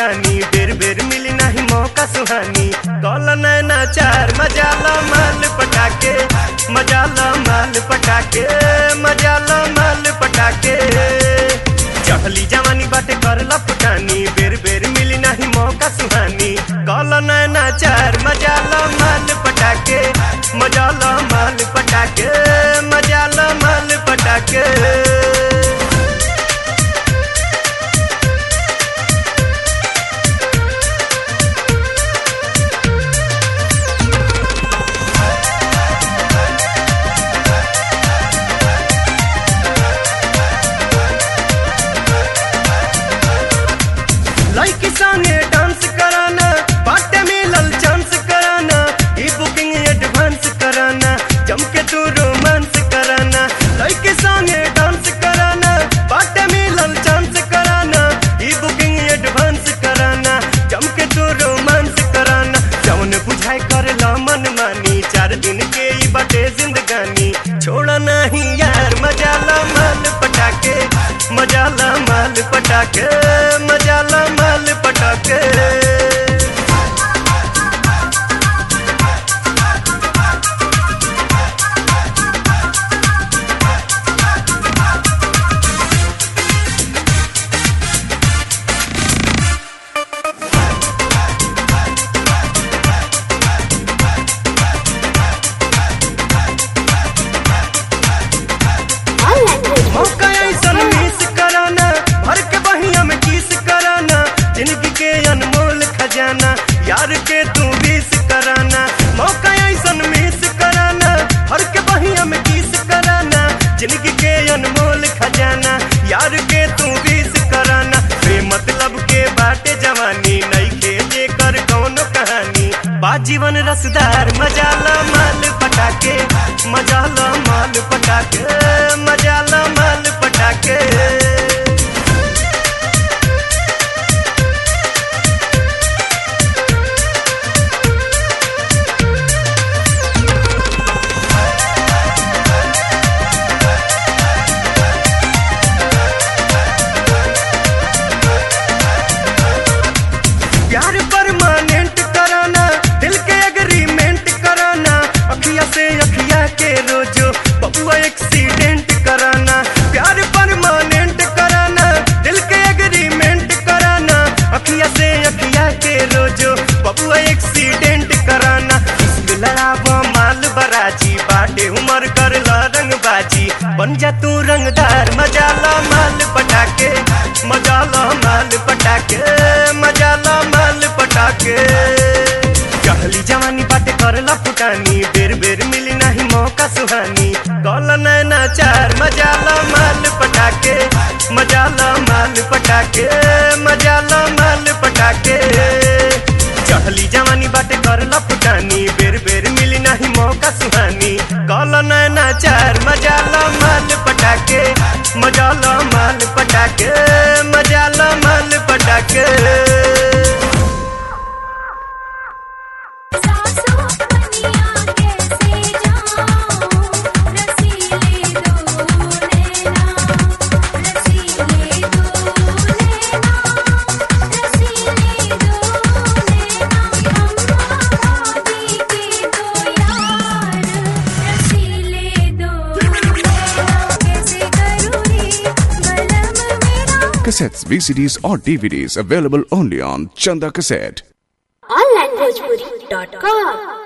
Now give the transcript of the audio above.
फुटानी बेर बेर मिली नहीं मौका सुहानी कॉल नैना चार मजाला माल पटाके मजाला माल पटाके मजाला माल पटाके चढ़ली जवानी बाटे करला फुटानी बेर बेर मिली नहीं मौका सुहानी कॉल नैना चार मजाला माल पटाके मजाला माल पटाके मजाला माल पटाके लड़की संगे डांस कराना बाटे मिलल चांस कराना ई बुकिंग एडवांस कराना जम के तू रोमांस कराना लड़की संगे डांस कराना बाटे मिलल चांस कराना ई बुकिंग एडवांस कराना जम के तू रोमांस कराना जौन बुझाए कर ला मन मानी चार दिन के ई बाटे जिंदगानी छोड़ा नहीं यार मजाला माल पटाके मजाला माल पटाके मजाला माल पटाके मौका ऐसन मिस कराना भर के बहिया में किस कराना जिंदगी के अनमोल खजाना यार के तू बीस कराना मौका ऐसन मिस कराना भर के बहिया में किस कराना जिंदगी के अनमोल खजाना यार के तू बीस कराना बे मतलब के बाटे जवानी नहीं खेजे कर कौनो कहानी बा जीवन रसदार मजाला माल पटाके मजाला माल पटाके मजाला माल पटाके प्यार परमानेंट कराना दिल के एग्रीमेंट कराना अखिया से अखिया के रोजो बबुआ एक्सीडेंट कराना प्यार परमानेंट कराना दिल के एग्रीमेंट कराना अखिया से अखिया के रोजो बबुआ एक्सीडेंट कराना इसमें लड़ावा माल बराजी बाटे उमर कर ला रंगबाजी बन जा तू रंगदार मजाला माल पटाके मजाला माल पटाके मजाला माल पटाके कहली जवानी बाटे करला फुटानी बेर बेर मिली नहीं मौका सुहानी कॉल नैना चार मजाला माल पटाके मजाला माल पटाके मजाला माल पटाके चढ़ली जवानी बाटे करला फुटानी बेर बेर मिली नहीं मौका सुहानी कॉल नैना चार मजाला माल पटाके मजाला माल पटाके मजाला माल पटाके सासों बनिया कैसे जाऊं रसीले दो नैना रसीले दो नैना रसीले दो नैना अम्मा दी के दो यार रसीले दो नैना कैसे करूँ रे बलम मेरा Cassettes, VCDs, or DVDs available only on Chanda Cassette. onlinebhojpuri.com